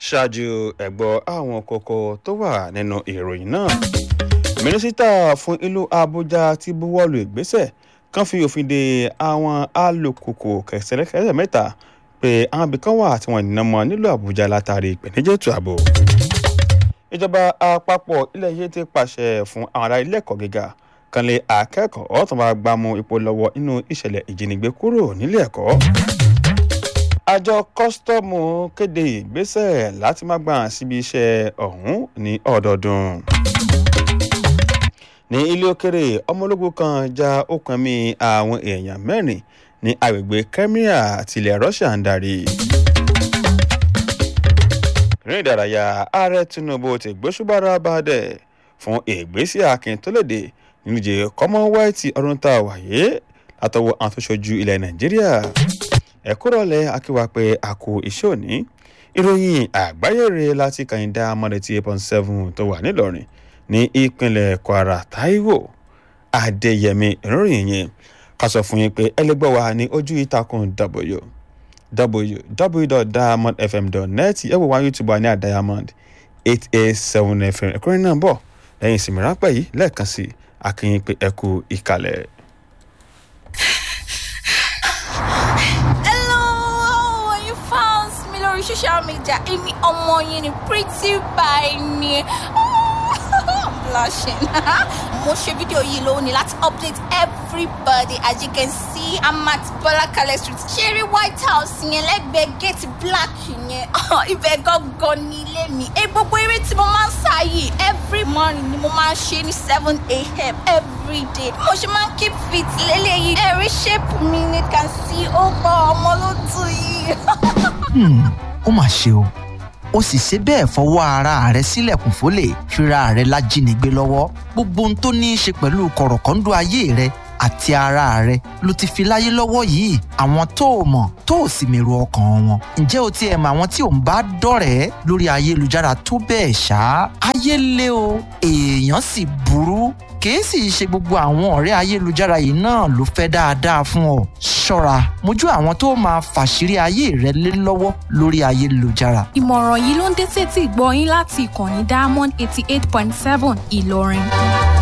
ṣáájú ẹ̀gbọ́ àwọn kókó tó wà nínú ìròyìn náà mínísítà fún ìlú àbújá ti buwọ́lu ìgbésẹ̀ kan fi òfin de àwọn alùpùpù kẹsẹ̀lẹ́kẹsẹ̀ mẹ́ta pé àwọn ibìkan wà tí wọ́n nínú mọ́ nílùú àbújá látàrí ìpèníjà ètò ààbò ìjọba àpapọ̀ ilẹ̀ yìí ti pàṣẹ fún àwọn ará ilé ẹ̀kọ́ gíga kan lé akẹ́kọ̀ọ́ tó máa gbámú ipò lọ́wọ́ nínú ìṣẹ̀lẹ̀ ìjínigbé kúrò nílé ẹ̀kọ́. àjọ kọ́sítọ́ọ̀mù kéde ìgbésẹ̀ láti má gbà síbi iṣẹ́ ọ̀hún ní ọdọọdún. ní ilé òkèrè ọmọ ológun kan já okùn ẹ̀mí àwọn èèyàn mẹ́rin ní agbègbè Crimea tilẹ̀ Russia ń darí ìrìn ìdárayá ààrẹ Tinubu ti gbóṣùbára bàdẹ fún ìgbésí akin tó léde nílùú Commonwealth ọdún tá a wáyé látọwọ́ àwọn tó ṣojú ilẹ̀ Nàìjíríà ẹ̀kúrọ̀lẹ́ akíwá pé a kú iṣẹ́ òní ìròyìn àgbáyé rẹ̀ láti kàyíndá mọ́lẹ́tì eight point seven tó wà nílọrin ní ìpínlẹ̀ Kwara Táíwò Adéyẹmí ìròyìn yẹn ká sọ fún yín pé ẹlẹgbẹ́ wa ní ojú ìtàkùn w www.diamondfm.net ẹ wò wá youtube wa ní àdiamond eight eight seven fm ẹ̀kúnrẹ́ náà bọ̀ lẹ́yìn ìsinmi ráńpẹ́ yìí lẹ́ẹ̀kan sí akínyìn pé ẹ kú ìkàlẹ̀. Hello, you found me lórí social media. Èmi ọmọ yín ni pretty by ni. I'm blushing. Mo ṣe fídíò yìí lónìí láti update everybody as you can see I'm at Bọ́lákalẹ̀ street. Ṣeré White House yẹn lẹ́gbẹ̀ẹ́ gate black yẹn. Ibẹ̀ gangan ni ilé mi. Ẹ gbogbo eré tí mo máa ń sá yìí every morning ni mo máa ń ṣe ní seven a.m. every day. Mo ṣe máa ń keep fit lélẹ́yìí. Ẹ̀rí shape mi ni can see ó gbọ́ ọmọ ló tù yìí. Hmm, ó mà ṣe o ó sì ṣe bẹ́ẹ̀ fọwọ́ ara rẹ̀ sílẹ̀kùn fólè fira rẹ̀ lájínigbé lọ́wọ́ gbogbo ohun tó ní í ṣe pẹ̀lú kọ̀rọ̀kọ́ńdọ́ ayé rẹ̀ àti ara rẹ̀ ló ti fi láyé lọ́wọ́ yìí àwọn tó o mọ̀ tó o sì mèrò ọkàn wọn ǹjẹ́ o tiẹ̀ mọ̀ àwọn tí ò ń bá dọ̀rẹ́ lórí ayélujára tó bẹ́ẹ̀ ṣá ayé lé o èèyàn sì burú kìí sì ṣe gbogbo àwọn ọ̀rẹ́ ayélujára yìí náà ló fẹ́ dáadáa fún ọ ṣọ́ra mójú àwọn tó máa fàṣírí ayé rẹ lé lọ́wọ́ lórí ayélujára ìmọ̀ràn yìí ló ń dé sétí ìgbọ́ yín láti ìkànnì diamond eighty eight point seven ìlọrin.